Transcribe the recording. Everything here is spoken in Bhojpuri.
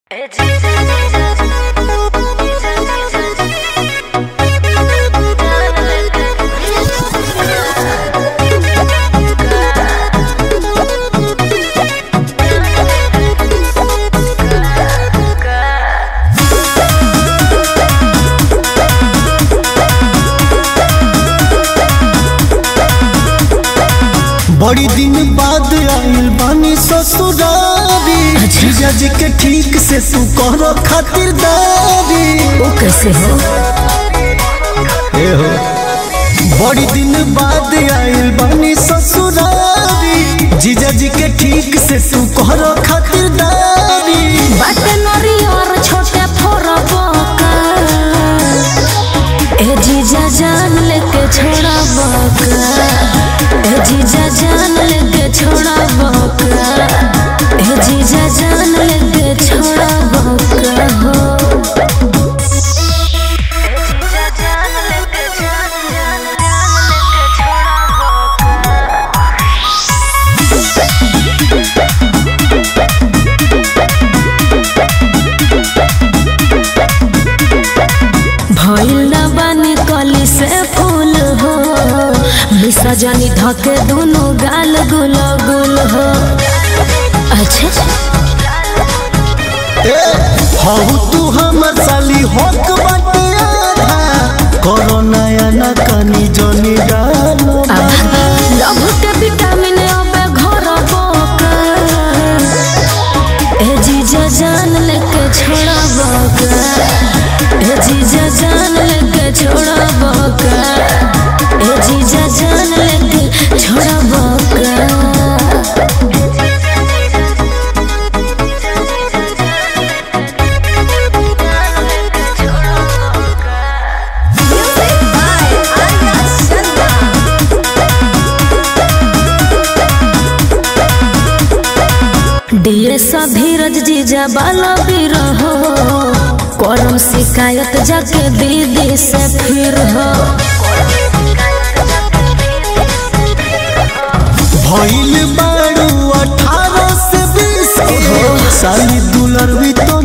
बड़ी दिन बाद आइल बानी ससुरारी जीजा जी के ठीक से तू करो खातिरदारी वो कैसे हो ए हो बड़ी दिन बाद आइल बानी ससुरारी जीजा जी के ठीक से तू करो खातिरदारी बाटे नरी और छोटे फोरबो का ए जीजा जान लेके छोड़ा बका ए जीजा जान लेके छोड़ा बका ए जीजा जान लेके छोड़ा बका हो भइल ना बानी कली से फूल हो मिसा जानी धके दोनों गाल गुल गुल हो अच्छा ए हऊ तू हमर साली होक बाटे आधा करो नया न कनी जनी डालो लभ के विटामिन अबे घर बोका ए जीजा जान लेके छोड़ा बोका ए जीजा जान लेके छोड़ा बोका ए जीजा जान लेके छोड़ा बोका डीएसा धीरज जीजा बाला भी रहो करम शिकायत जाके दीदी से फिर हो भइल बारू अठारह से बीस के साली दुलर भी तो